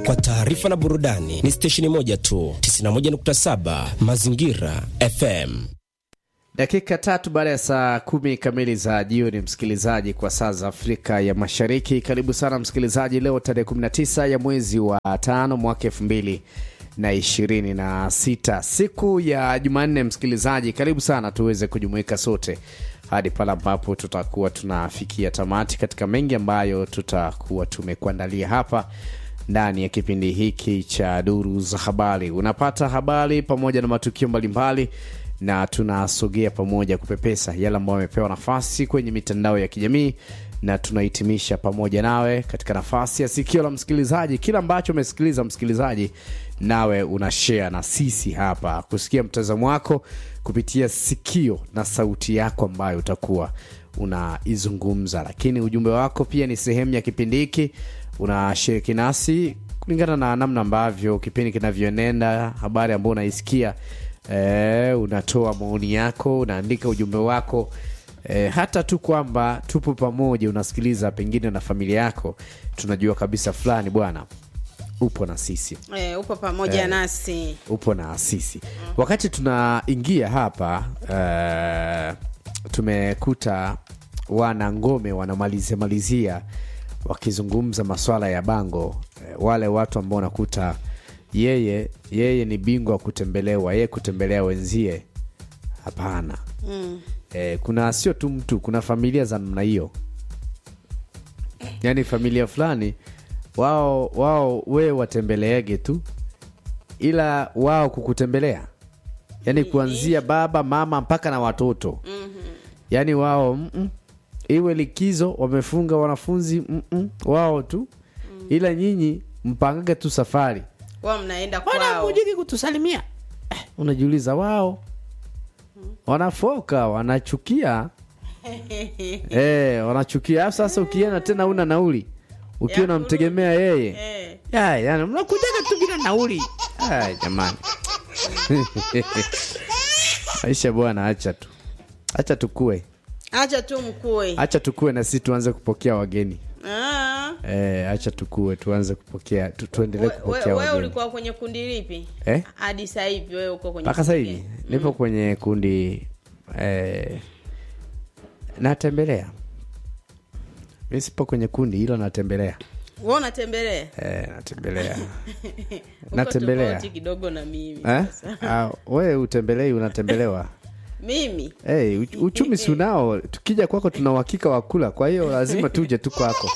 kwa taarifa na burudani ni stesheni moja tu, 91.7 Mazingira FM. Dakika tatu baada ya saa kumi kamili za jioni, msikilizaji, kwa saa za Afrika ya Mashariki. Karibu sana msikilizaji, leo tarehe 19 ya mwezi wa tano mwaka elfu mbili na ishirini na sita siku ya Jumanne. Msikilizaji, karibu sana tuweze kujumuika sote hadi pale ambapo tutakuwa tunafikia tamati katika mengi ambayo tutakuwa tumekuandalia hapa ndani ya kipindi hiki cha Duru za Habari. Unapata habari pamoja na matukio mbalimbali na tunasogea pamoja kupepesa yale ambayo amepewa nafasi kwenye mitandao ya kijamii na tunahitimisha pamoja nawe katika nafasi ya sikio la msikilizaji. Kila ambacho umesikiliza msikilizaji, nawe una share na sisi hapa kusikia mtazamo wako kupitia sikio na sauti yako ambayo utakuwa unaizungumza, lakini ujumbe wako pia ni sehemu ya kipindi hiki, unashiriki nasi kulingana na namna ambavyo kipindi kinavyoenenda, habari ambayo unaisikia e, unatoa maoni yako, unaandika ujumbe wako e, hata tu kwamba tupo pamoja, unasikiliza pengine na familia yako, tunajua kabisa fulani bwana upo na sisi E, upo pamoja Eh. nasi upo na sisi wakati tunaingia hapa uh, tumekuta wana ngome wanamalizia malizia wakizungumza maswala ya bango eh, wale watu ambao unakuta yeye yeye ni bingwa wa kutembelewa yeye kutembelea wenzie hapana mm. eh, kuna sio tu mtu kuna familia za namna hiyo yaani familia fulani wao wao wewe watembeleege tu ila wao kukutembelea yaani kuanzia baba mama mpaka na watoto yaani wao mm-mm. iwe likizo wamefunga wanafunzi mm-mm. wao tu ila nyinyi mpangage tu safari wao mnaenda Mbona kwao hamujiki kutusalimia eh, unajiuliza wao wanafoka wanachukia eh, wanachukia Alafu sasa ukienda tena una nauli ukiwa Ya unamtegemea yeye Eh. ya, yani mnakujaga tu bila nauli Ay, jamani maisha bwana acha tu acha tukue acha tu mkue acha tukue na sisi tuanze kupokea wageni Ah. eh, acha tukue tuanze kupokea tu, tuendelee We- we- kupokea wewe wageni ulikuwa kwenye kundi lipi eh? hadi sasa hivi wewe uko kwenye mpaka sasa kundi hivi gani? nipo kwenye kundi eh, natembelea mi sipo kwenye kundi hilo natembelea wewe unatembelea eh, natembelea Uko natembelea tofauti kidogo na mimi eh? sasa. Ah, we utembelei unatembelewa mimi hey, uchumi si unao tukija kwako tuna uhakika wa kula kwa hiyo lazima tuje tu kwako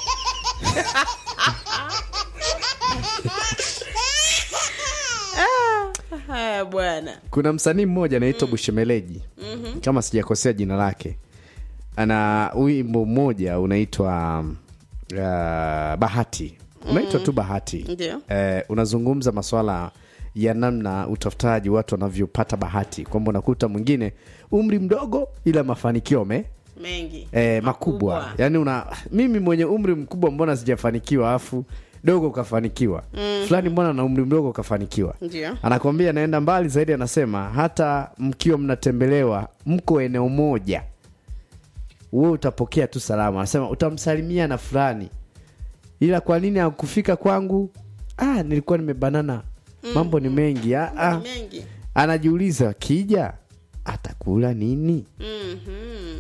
haya bwana kuna msanii mmoja anaitwa bushemeleji kama sijakosea jina lake ana wimbo mmoja unaitwa um, uh, bahati unaitwa tu bahati Ndio. eh, unazungumza maswala ya namna utafutaji watu wanavyopata bahati kwamba unakuta mwingine umri mdogo ila mafanikio me mengi eh, makubwa, Makubwa. yaani una mimi mwenye umri mkubwa mbona sijafanikiwa afu dogo ukafanikiwa mm. fulani mbona na umri mdogo ukafanikiwa Ndio. anakwambia anaenda mbali zaidi anasema hata mkiwa mnatembelewa mko eneo moja we utapokea tu salama anasema utamsalimia na fulani ila kwa nini akufika kwangu ah, nilikuwa nimebanana mambo ni mengi ah, ah. Ni mengi anajiuliza kija atakula nini Mhm.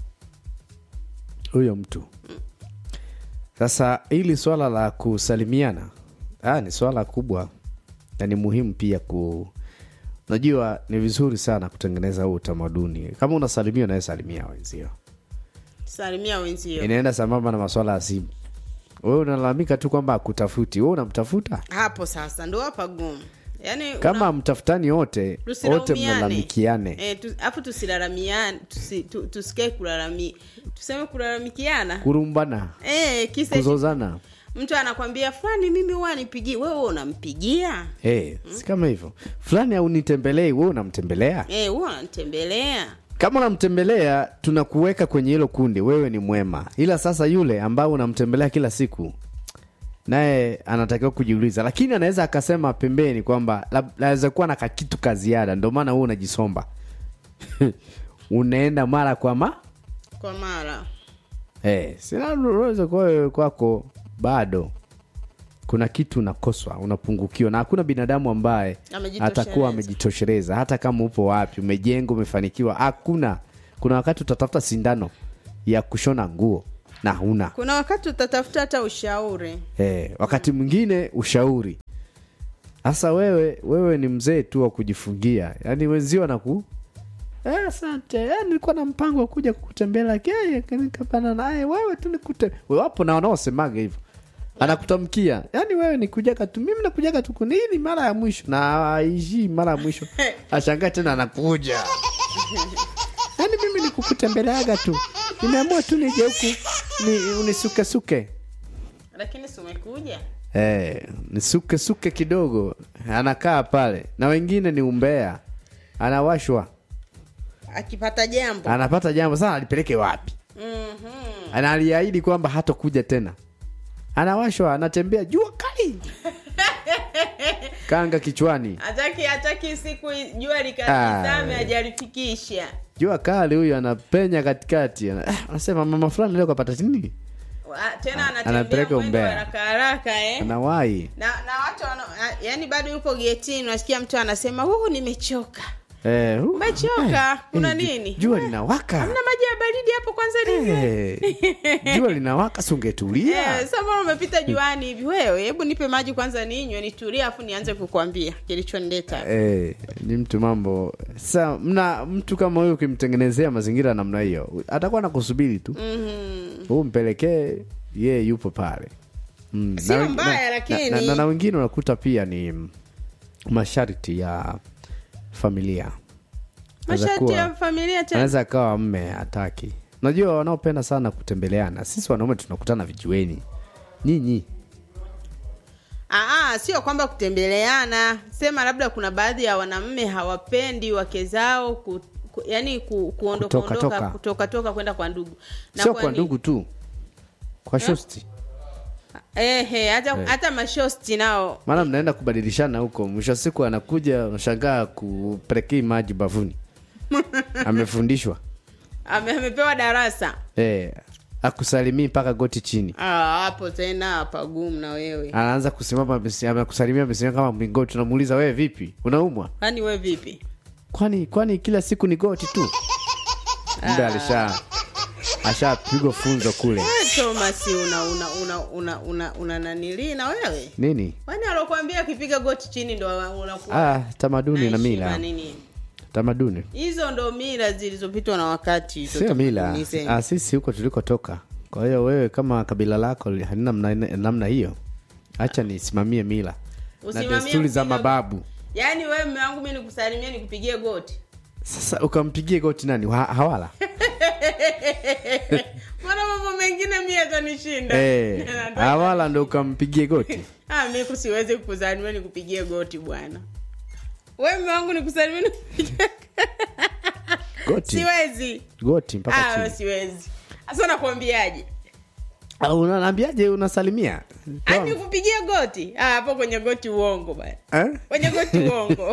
huyo mtu sasa hili swala la kusalimiana ah, ni swala kubwa na ni muhimu pia ku najua ni vizuri sana kutengeneza huu utamaduni kama unasalimia unayesalimia wenzio salimia wenzio inaenda sambamba na maswala ya simu wewe unalalamika tu kwamba akutafuti wewe unamtafuta hapo sasa ndo hapa gumu yaani kama mtafutani wote wote Tusilaumiane. mnalalamikiane Eh, tu- afu tusilalamiane tusi, tu, tusikae kulalami tuseme kulalamikiana kurumbana eh, kisa eti kuzozana mtu anakwambia fulani mimi huwa nipigie wewe unampigia hey, si kama hivyo fulani au nitembelei wewe unamtembelea eh, huwa unanitembelea kama unamtembelea tunakuweka kwenye hilo kundi wewe ni mwema ila sasa yule ambao unamtembelea kila siku naye anatakiwa kujiuliza lakini anaweza akasema pembeni kwamba lab- naweza kuwa na kakitu ka ziada ndio maana wewe unajisomba unaenda mara kwa ma kwa mara hey, sina lolote kwa wewe kwako bado kuna kitu unakoswa unapungukiwa na hakuna binadamu ambaye Amejitosheleza. atakuwa amejitosheleza hata kama upo wapi umejenga umefanikiwa hakuna kuna wakati utatafuta sindano ya kushona nguo na huna kuna wakati utatafuta hata ushauri eh, wakati mwingine ushauri sasa wewe wewe ni mzee tu wa kujifungia yaani wenzio wanaku "Eh, asante eh, nilikuwa na mpango wa kuja kukutembelea keye nikapana naye wewe tu nikute wapo na wanaosemaga hivyo anakutamkia yaani wewe nikujaga tu mimi nakujaga tu kunini mara ya mwisho na aishii mara ya mwisho ashangaa tena anakuja yaani mimi nikukutembeleaga tu nimeamua tu nije huku ni, unisukesuke lakini si umekuja Eh, ni suke suke kidogo anakaa pale na wengine ni umbea anawashwa akipata jambo anapata jambo sana alipeleke wapi Mhm. ana aliahidi kwamba hatokuja tena anawashwa anatembea jua kali kanga kichwani hataki hataki siku jua likazame Ah. hajalifikisha jua kali huyu anapenya katikati ana- ah, anasema mama fulani leo kapata nini Wa- tena anatembea Anapeleka mwendo umbea. haraka haraka eh anawahi na na watu wana, a- yani bado yupo getini unasikia mtu anasema huu nimechoka eh, uh, umechoka kuna eh, ju- nini jua linawaka hamna maji ya baridi hapo kwanza ninywe Eh, jua linawaka sungetulia Eh, sama umepita juani hivi wewe hebu nipe maji kwanza ninywe nitulie afu nianze kukwambia kilichonileta Eh, ni mtu mambo sa mna mtu kama huyu ukimtengenezea mazingira namna hiyo atakuwa nakusubiri tu Mhm. huu mpelekee ye yupo pale mm. Sio na wen- mbaya, na- lakini- na, na, na wengine unakuta pia ni mm, masharti ya familia Anaweza masharti kuwa- ya familia tena anaweza akawa mme hataki unajua wanaopenda sana kutembeleana sisi wanaume tunakutana vijueni nyinyi Aa, sio kwamba kutembeleana sema labda kuna baadhi ya wanamme hawapendi wake zao ku, ku, yani ku, kuondoka Kutoka ondoka toka. kutoka toka kwenda kwa ndugu Na sio kwa kwa nini? ndugu tu kwa shosti ehe hata hata mashosti nao maana mnaenda kubadilishana huko mwisho wa siku anakuja unashangaa kupelekei maji bavuni amefundishwa ame, amepewa darasa eh, akusalimii mpaka goti chini Ah, hapo tena pagumu na wewe anaanza kusimama amesi- amekusalimia amesimama kama mlingoti unamuuliza wewe vipi unaumwa kwani we vipi kwani kwani kila siku ni goti tu mbe alisha ashapigwa funzo kule Eh, thomas una una una una una, una nanilii na wewe nini kwani alokuambia akipiga goti chini ndo unakuwa ah, tamaduni na na heshima mila nini tamaduni hizo ndo mila zilizopitwa na wakati hizo sio mila tamaduni ah, sisi huko tulikotoka kwa hiyo wewe kama kabila lako li- halina namna, namna hiyo hacha nisimamie mila na Usimamie desturi za kupiga- mababu yaani wewe mme wangu mi nikusalimia nikupigie goti sasa ukampigie goti nani ha, hawala mbona mambo mengine mi yatanishinda Eh, Nataka- hawala ndo ukampigie goti Ah, mi siwezi kukusalimia nikupigie goti bwana we mme wangu nikusalimia nikupigie goti siwezi goti mpaka ah, chini siwezi sasa nakwambiaje Ah, unaniambiaje unasalimia Toa- ani kupigia goti Ah, hapo kwenye goti uongo bana Eh? kwenye goti uongo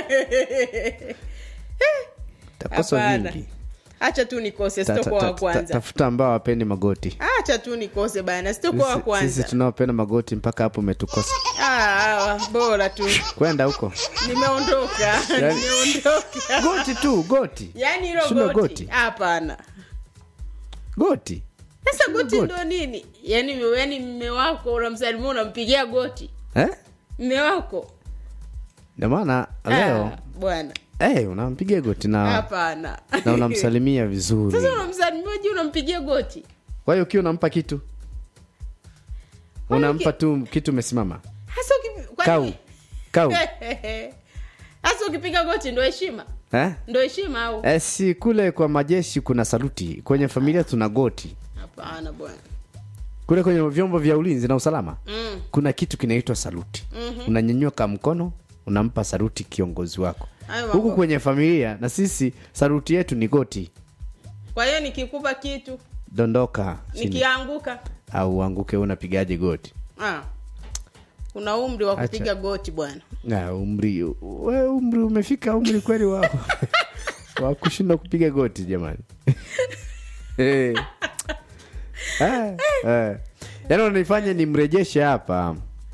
takosa hapana vingi hacha tu nikose Ta- ta- sitokuwa ta- wa ta- kwanza tafuta ambao wapendi magoti hacha tu nikose bana sitokuwa wa Sisi- sisi kwanza tunaopenda magoti mpaka hapo umetukosa Ah, ah, bora tu kwenda huko nimeondoka Yaani- nimeondoka goti tu goti yaani hilo Shindwa goti goti. hapana goti sasa goti goti. ndo nini yaani yaani mme wako unamsalimia unampigia goti eh? mme wako ndio maana leo Ah, bwana eh, unampigia goti na, hapana na unamsalimia vizuri sasa unamsalimia je unampigia goti kwa hiyo ukiwa unampa kitu unampa tu kitu umesimama hasa ukipi- kwani- kau kau hasa ukipiga goti ndo heshima eh? ndo heshima au Eh, si kule kwa majeshi kuna saluti kwenye familia tuna goti hapana bwana kule kwenye vyombo vya ulinzi na usalama mm. kuna kitu kinaitwa saluti unanyanyuka mkono unampa saluti kiongozi wako Hayo mambo. huku kwenye familia na sisi saluti yetu ni goti kwa hiyo nikikupa kitu dondoka chini nikianguka au uanguke unapigaje goti ah. una umri wa Acha. kupiga goti bwana Na umri we umri umefika umri kweli wa wa kushindwa kupiga goti jamani Eh. Ah, eh. yaani unanifanya nimrejeshe hapa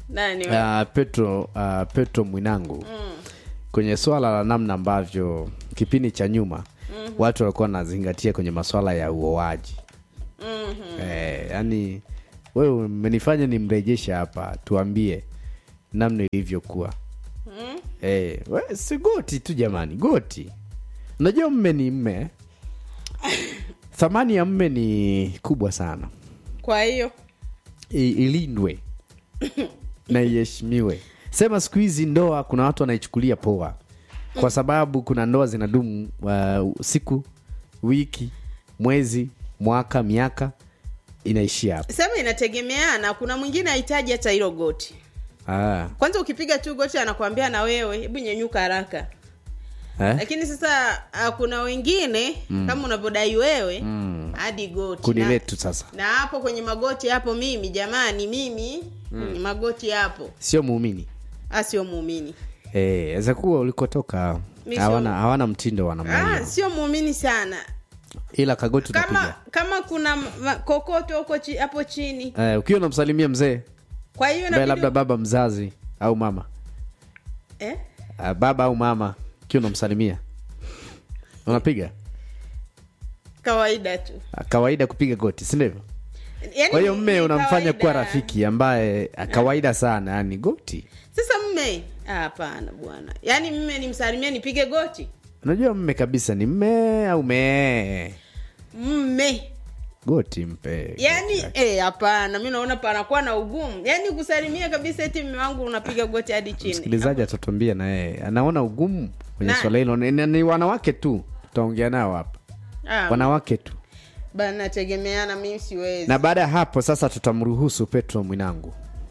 nani we? uh, petro uh, petro mwinangu kwenye swala la namna ambavyo kipindi cha nyuma watu walikuwa wanazingatia kwenye maswala ya uoaji eh, yani wewe umenifanya nimrejeshe hapa tuambie namna ilivyokuwa eh, we, si goti tu jamani goti unajua mme ni mme thamani ya mme ni kubwa sana kwa hiyo I, ilindwe na iheshimiwe sema siku hizi ndoa kuna watu wanaichukulia poa kwa sababu kuna ndoa zinadumu uh, siku wiki mwezi mwaka miaka inaishia hapo sema inategemeana kuna mwingine hahitaji hata hilo goti ah, kwanza ukipiga tu goti anakwambia na wewe hebu nyenyuka haraka eh? lakini sasa uh, kuna wengine kama unavyodai wewe hadi goti kundi na, letu sasa na hapo kwenye magoti hapo mimi jamani mimi mm. magoti hapo sio muumini Ah, sio muumini Eh, aweza kuwa ulikotoka Mi sio- hawana hawana mtindo wa namna ah, hiyo sio muumini sana ila kagoti kama unapiga kama kuna ma- kokoto huko chi, hapo chini eh, ukiwa unamsalimia mzee kwa hiyo ambaye inabidi- labda baba mzazi au mama eh? uh, baba au mama ukiwa unamsalimia unapiga kawaida tu Ah, kawaida kupiga goti si ndivyo Yaani kwa hiyo ni- mme ni unamfanya kawaida. kuwa rafiki ambaye ah, kawaida sana yani goti sasa mme ah, hapana bwana yaani mme nimsalimie nipige goti unajua mme kabisa ni mme au mee mme goti mpe yaani eh, hapana mi naona panakuwa na ugumu yaani kusalimia kabisa eti mme wangu unapiga goti hadi chini msikilizaji atatuambia na yeye anaona ugumu kwenye Na- swala hilo ni, ni, ni wanawake tu tutaongea nao hapa ah, wanawake tu bana nategemeana mimi siwezi na baada ya hapo sasa tutamruhusu petro mwinangu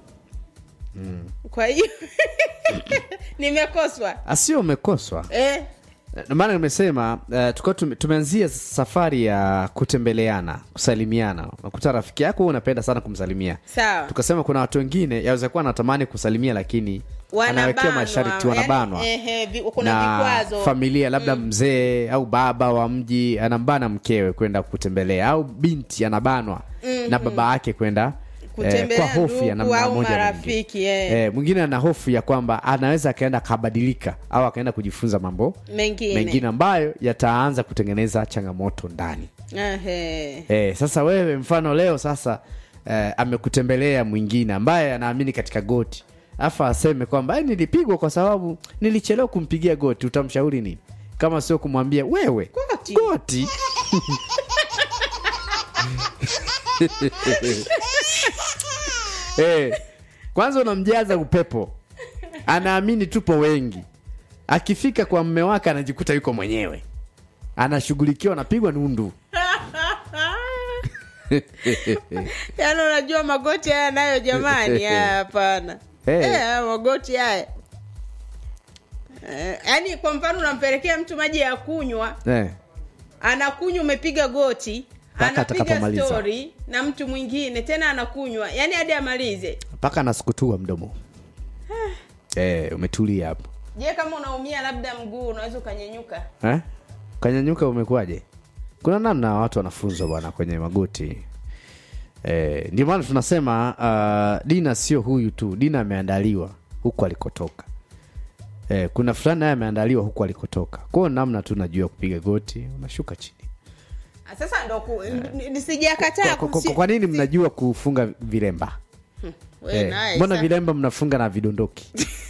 kwa hiyo nimekoswa asio umekoswa eh, Ndio maana nimesema uh, tukuwa tume, tumeanzia safari ya kutembeleana kusalimiana unakuta rafiki yako wewe unapenda sana kumsalimia sawa tukasema kuna watu wengine yaweza kuwa anatamani kusalimia lakini anawekewa Wanabanwa, masharti wanabanwa yaani, ehe, vi- kuna na vikwazo familia labda mzee au baba wa mji anambana mkewe kwenda kutembelea au binti anabanwa na baba yake kwenda eh, Kutembelea kwa hofu ya ndugu namna au moja na marafiki, nyingine. eh. Eh, mwingine ana hofu ya kwamba anaweza akaenda akabadilika au akaenda kujifunza mambo mengine, mengine ambayo yataanza kutengeneza changamoto ndani Ehe. eh, sasa wewe mfano leo sasa eh, amekutembelea mwingine ambaye anaamini katika goti afa aseme kwamba "Eh, nilipigwa kwa sababu nilichelewa kumpigia goti utamshauri nini kama sio kumwambia wewe Goti. goti eh, kwanza unamjaza upepo anaamini tupo wengi akifika kwa mme wake anajikuta yuko mwenyewe anashughulikiwa anapigwa nundu yaani unajua magoti haya nayo jamani haya hapana Eh. Eh, haya magoti haya Eh, yaani kwa mfano unampelekea mtu maji ya kunywa eh. anakunywa umepiga goti Mpaka anapiga atakapomaliza. stori na mtu mwingine tena anakunywa yaani hadi amalize mpaka anasukutua mdomo eh, umetulia hapo je kama unaumia labda mguu unaweza ukanyenyuka eh? kanyanyuka umekuwaje kuna namna watu wanafunzwa bwana kwenye magoti eh, ndio maana tunasema uh, dina sio huyu tu dina ameandaliwa huku alikotoka eh, kuna fulani naye ameandaliwa huku alikotoka kwao namna tu najua kupiga goti unashuka chini Ah, sasa ndo ku- n- sijakataa kwa, kwa, kusi- kwa nini mnajua kufunga vilemba We eh, naye, mbona sa- vilemba mnafunga na vidondoki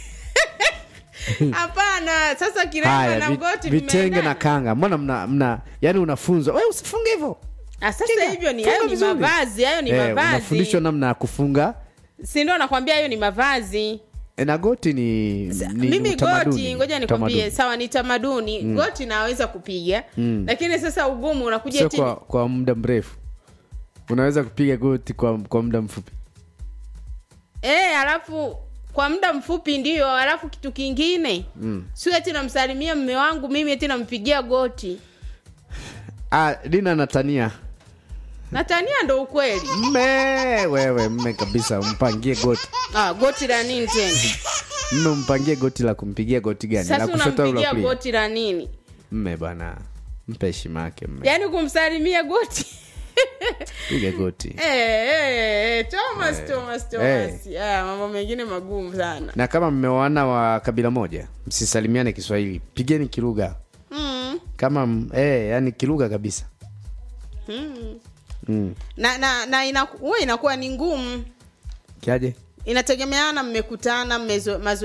hapana sasa kiremba haya na vi- goti vitenge na vimeendana. kanga mbona mna, mna yani unafunzwa we usifunge hivyo Ah, sasa Kinga, hivyo ni funga hayo ni vizuri. mavazi hayo ni Eh, mavazi unafundishwa namna ya kufunga si ndio nakwambia hayo ni mavazi E, na goti ni, ni mimi utamaduni. goti ngoja nikwambie Utamaduni. sawa ni tamaduni goti naweza kupiga lakini sasa ugumu unakuja sio eti kwa, kwa muda mrefu unaweza kupiga goti kwa, kwa muda mfupi eh alafu kwa muda mfupi ndio alafu kitu kingine mm. sio eti namsalimia mme wangu mimi eti nampigia goti ah, dina natania natania ndo ukweli mme wewe mme kabisa umpangie goti ah, goti la nini tena mme umpangie goti la kumpigia goti gani la sasa kushoto au la unampigia kulia goti la nini mme bwana mpe heshima yake mme yaani kumsalimia goti piga goti Eh, eh, eh, Thomas, Thomas, Thomas. Eh. Ah, mambo mengine magumu sana na kama mmeoana wa kabila moja msisalimiane kiswahili pigeni kilugha mm. kama m- eh, yani kilugha kabisa mm. na na, na ina, huwa inakuwa ni ngumu kiaje inategemeana mmekutana mmezo- mazoea